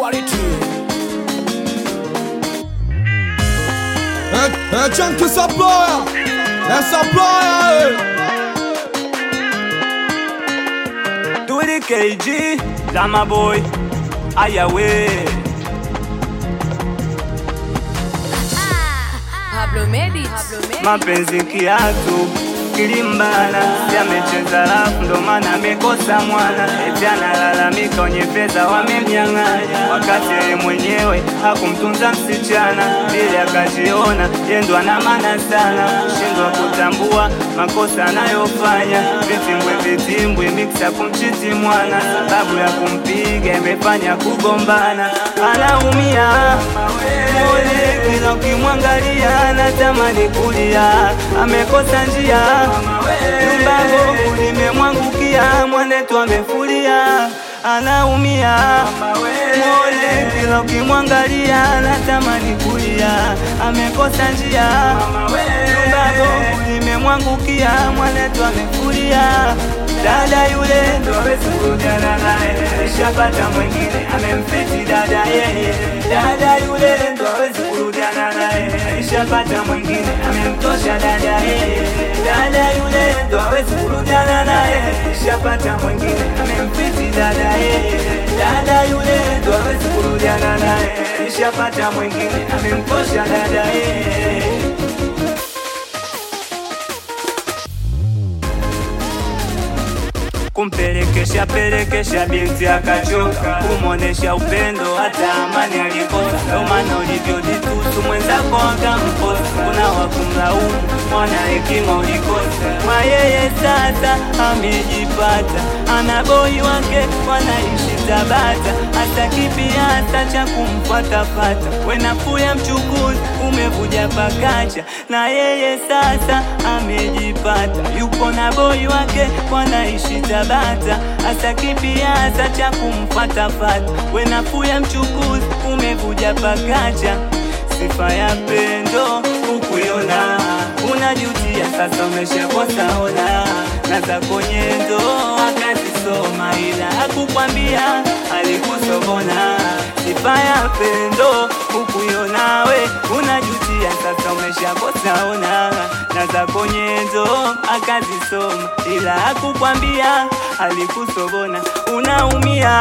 quality. É, é Chunky Supplier, é Supplier, Turi KG, Dama Boy, Ayawe. Pablo Medit. Pablo Medit. Mapenzi kiatu kilimbana, yamecheza rafu ndo maana amekosa mwana. Eti analalamika wenye pesa wamemnyang'anya, wakati yeye mwenyewe hakumtunza msichana, ili akajiona yendo ana maana sana, shindwa kutambua makosa anayofanya. Vitimbwe vitimbwe miksa kumchiti mwana, sababu ya kumpiga imefanya kugombana, anaumia Mole kila ukimwangalia anatamani kulia, amekosa njia, nyumba bovu limemwangukia, mwanetu amefulia, anaumia. Mole kila ukimwangalia anatamani kulia, amekosa njia, nyumba bovu limemwangukia, mwanetu amefulia. Dada yule ndo hawezi kurudiana naye, alishapata mwingine amemfiti dada yeye. Dada yule ndo hawezi kurudiana naye, alishapata mwingine amemtosha dada yeye. Dada yule ndo hawezi kurudiana naye, alishapata mwingine amemfiti dada yeye. Dada yule ndo hawezi kurudiana naye, alishapata mwingine amemtosha dada yeye. kumpelekesha pelekesha binti akachoka, kumwonesha upendo hata amani alikosa. Ndo maana ulivyojitusu mwenzako akamkosa, kuna wakumlaumu mwana hekima ulikosa. Kwa yeye sasa amejipata, ana boi wake wanaishi Tabata, hata kipiasa cha kumfatafata. Wenafuu ya mchukuzi umevuja pakacha, na yeye sasa amejipata, yupo na boi wake wanaishi Tabata, hata kipiasa cha kumfatafata. Wenafuu ya mchukuzi umevuja pakacha, sifa ya pendo ukuiona, unajutia sasa, umeshakosa ona na zako nyendo akazisoma, ila hakukwambia alikusobona. Sifa ya pendo ukuiona, we unajutia sasa, umeshakosa ona na zako nyendo akazisoma, ila hakukwambia alikusobona. Unaumia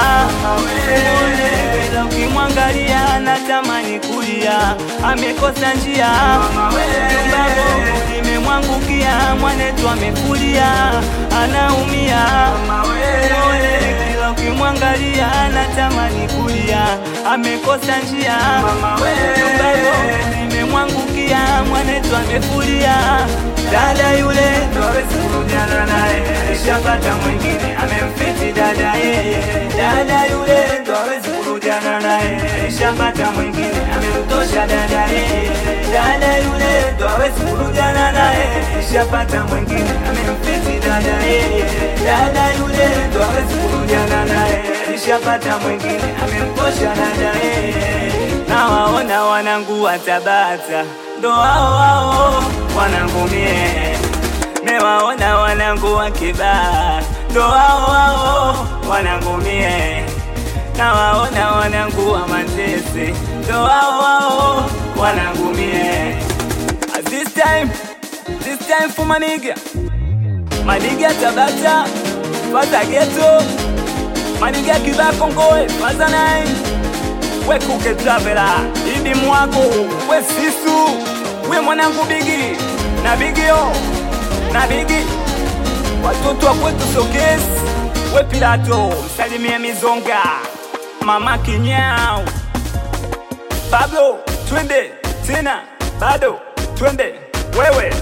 ila ukimwangalia anatamani kulia, amekosa njia nyumba bovu limemwangukia, mwanetu amefulia, anaumia Mole, kila ukimwangalia anatamani kulia, amekosa njia nyumba bovu limemwangukia, mwanetu amefulia. Dada yule ndo hawezi kurudiana naye, alishapata mwingine amemfiti dada yeye. Dada yule ndo hawezi kurudiana naye, alishapata mwingine amemtosha dada yeye. Dada yule ndo hawezi kurudiana naye, alishapata mwingine amemfiti dada yeye. Dada yule ndo hawezi kurudiana naye, alishapata mwingine amemtosha dada yeye. Nawaona wanangu wa Tabata ndo hao hao wanangu mie, mewaona wanangu wa Kibaha ndo hao hao wanangu mie, nawaona wanangu wa Manzese ndo hao hao wanangu mie. At This time, this time for maniga maniga Tabata faza geto maniga Kibaha Kongoe faza nine we kuke travela idi mwako we sisu we mwanangu bigi na bigio na bigi watoto wa kwetu sokesi we pilato msalimie mizonga mama kinyao pablo twende tena bado twende wewe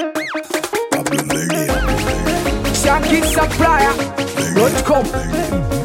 Chunky Supplier.com.